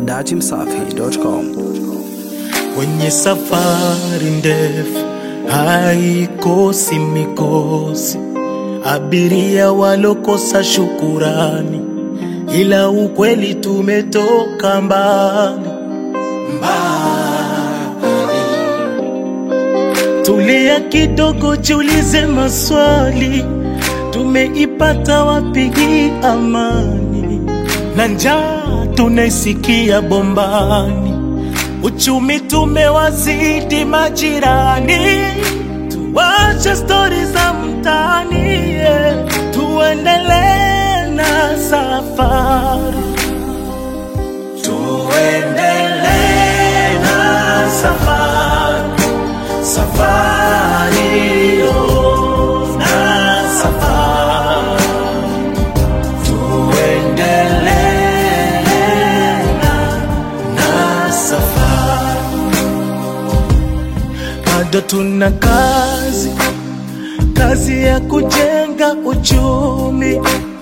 datimsafi.com. Kwenye safari ndefu haikosi mikosi, abiria walokosa shukurani, ila ukweli tumetoka mbali mbali. Tulia kidogo, jiulize maswali, tumeipata wapi hii amani? Na njaa tunaisikia bombani Uchumi tumewazidi majirani, tuache stori za mtaani, yeah. tuendelee na safari, tuendelee na safari, safari yo, na safari, tuendelee na safari, bado tuna kazi, kazi ya kujenga uchumi.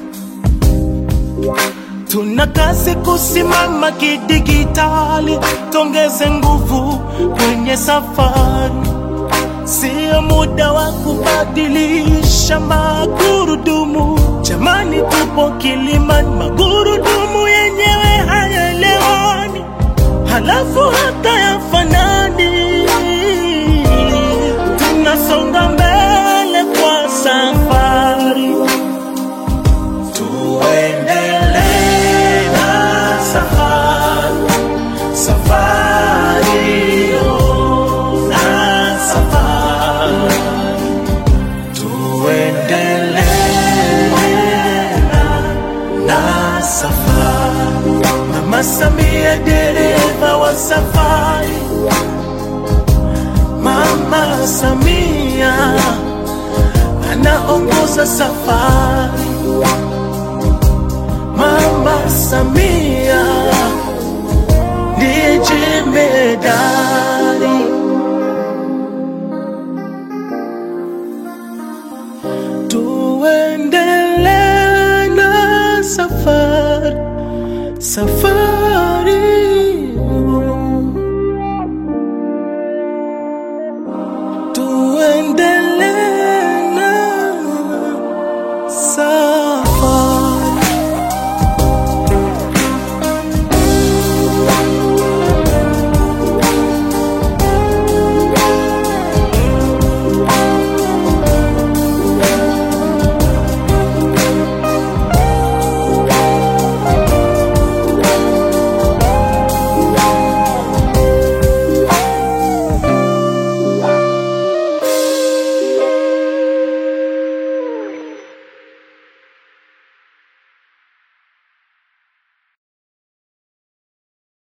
Tuna kazi kusimama kidigitali, tongeze nguvu kwenye safari. Sio muda wa kubadilisha magurudumu, jamani, tupo Kilimani, magurudumu yenyewe hayaelewani halafu hata yafanani. Tunasonga mbele kwa safari, tuendelee na safari, safari yo, na safari, tuendelee na safari. Mama Samia dereva wa safari, Mama Samia anaongoza safari, Mama Samia ndiye jemedari. Tuendelee na safari safari